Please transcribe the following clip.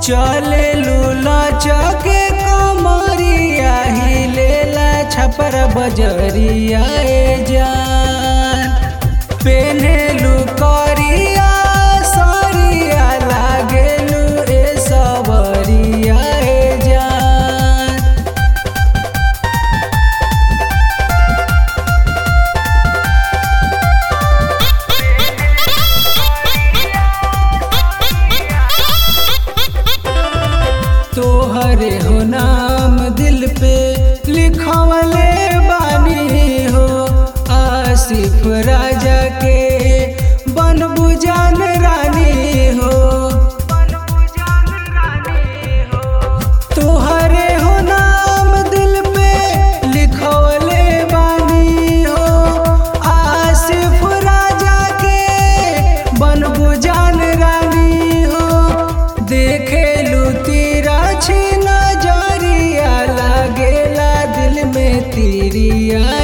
चले लूला चके कमरिया हिलेला छपर बजरिया ए जान पेनेलू करिया सरिया लागेलू ए सबरिया ए जान तोहरे हो नाम दिल पे लिखवले बानी हो आसिफ राजा के बन बुझान रानी हो तोहरे हो नाम दिल पे लिखवले बानी हो आसिफ राजा के बन बुझान रानी हो देखे लू तेरा छी नजरिया लागेला दिल में तिरिया